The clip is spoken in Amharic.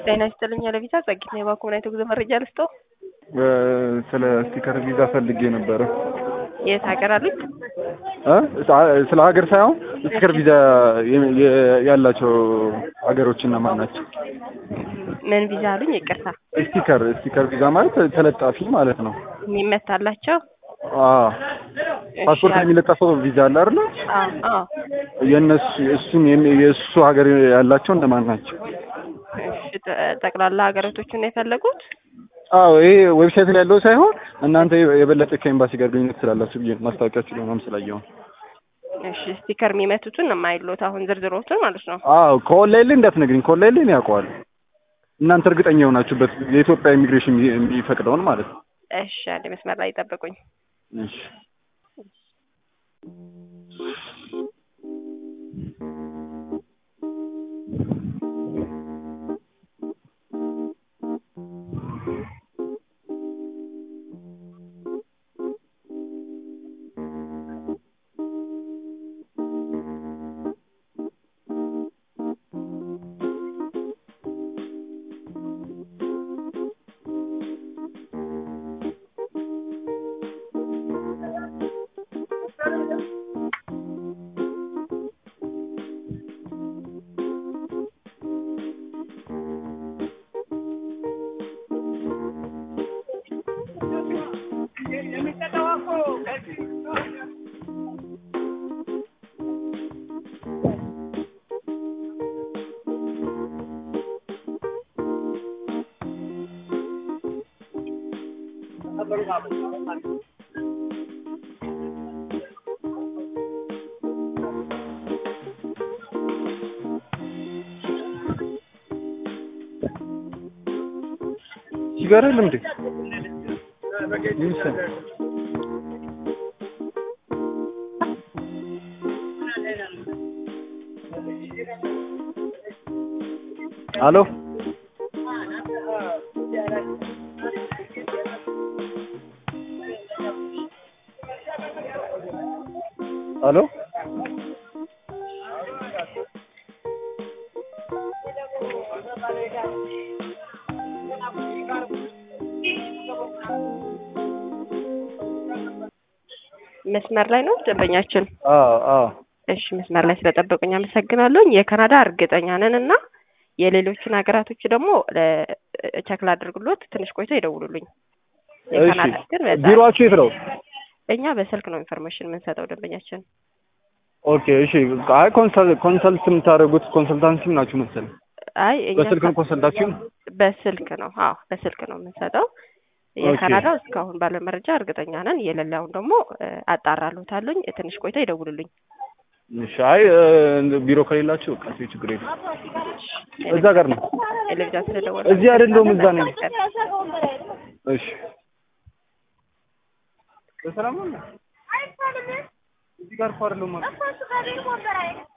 ጤና ይስጥልኝ ለቪዛ ጸጊት ነው የባንክ ምናይቶ ጉዞ መረጃ ልስጦ ስለ ስቲከር ቪዛ ፈልጌ ነበረ። የት ሀገር አሉት? ስለ ሀገር ሳይሆን ስቲከር ቪዛ ያላቸው ሀገሮች እነማን ናቸው? ምን ቪዛ አሉኝ? ይቅርታ ስቲከር ስቲከር ቪዛ ማለት ተለጣፊ ማለት ነው። የሚመታላቸው አዎ ፓስፖርት ላይ የሚለጠፈው ቪዛ አለ አይደል? አዎ የእነሱ እሱን የእሱ ሀገር ያላቸው እነማን ናቸው? እሺ ጠቅላላ ሀገራቶችን ነው የፈለጉት? አዎ ይሄ ዌብሳይት ላይ ያለው ሳይሆን እናንተ የበለጠ ከኤምባሲ ጋር ግንኙነት ስላላችሁ ብዬ ማስታወቂያችሁ ለማም ስላየው። እሺ ስቲከር የሚመቱትን የማይሉት አሁን ዝርዝሮቹን ማለት ነው። አዎ ከኦንላይን ላይ እንዳትነግሪኝ፣ ከኦንላይን ላይ ነው ያውቀዋል። እናንተ እርግጠኛ የሆናችሁበት የኢትዮጵያ ኢሚግሬሽን የሚፈቅደውን ማለት ነው። እሺ አንድ መስመር ላይ ጠብቁኝ። እሺ ሲጋራ የለም እንዴ? ይምሰል አሎ አሎ መስመር ላይ ነው ደንበኛችን። አዎ አዎ እሺ መስመር ላይ ስለጠበቁኝ አመሰግናለሁ። የካናዳ እርግጠኛ ነን እና የሌሎችን ሀገራቶች ደግሞ ቸክል አድርግሎት ትንሽ ቆይቶ ይደውሉልኝ። የካናዳ ግን በጣም ቢሮአችሁ የት ነው? እኛ በስልክ ነው ኢንፎርሜሽን የምንሰጠው ደንበኛችን። ኦኬ እሺ። አይ ኮንሰልት የምታደርጉት ኮንሰልታንሲም ናችሁ መሰለኝ። አይ እኛ በስልክ ነው ኮንሰልታችሁ? በስልክ ነው። አዎ በስልክ ነው የምንሰጠው። የካናዳው እስካሁን ባለ መረጃ እርግጠኛ ነን። የሌላውን ደግሞ አጣራሉታለኝ። ትንሽ ቆይታ ይደውሉልኝ። እሺ። አይ ቢሮ ከሌላችሁ በቃ እዚህ ችግር የለም። እዛ ጋር ነው። ለብቻ ስለደወለ እዚህ አይደለሁም፣ እዛ ነኝ። እሺ። በሰላም ነው። እዚህ ጋር እኮ አይደለሁም ማለት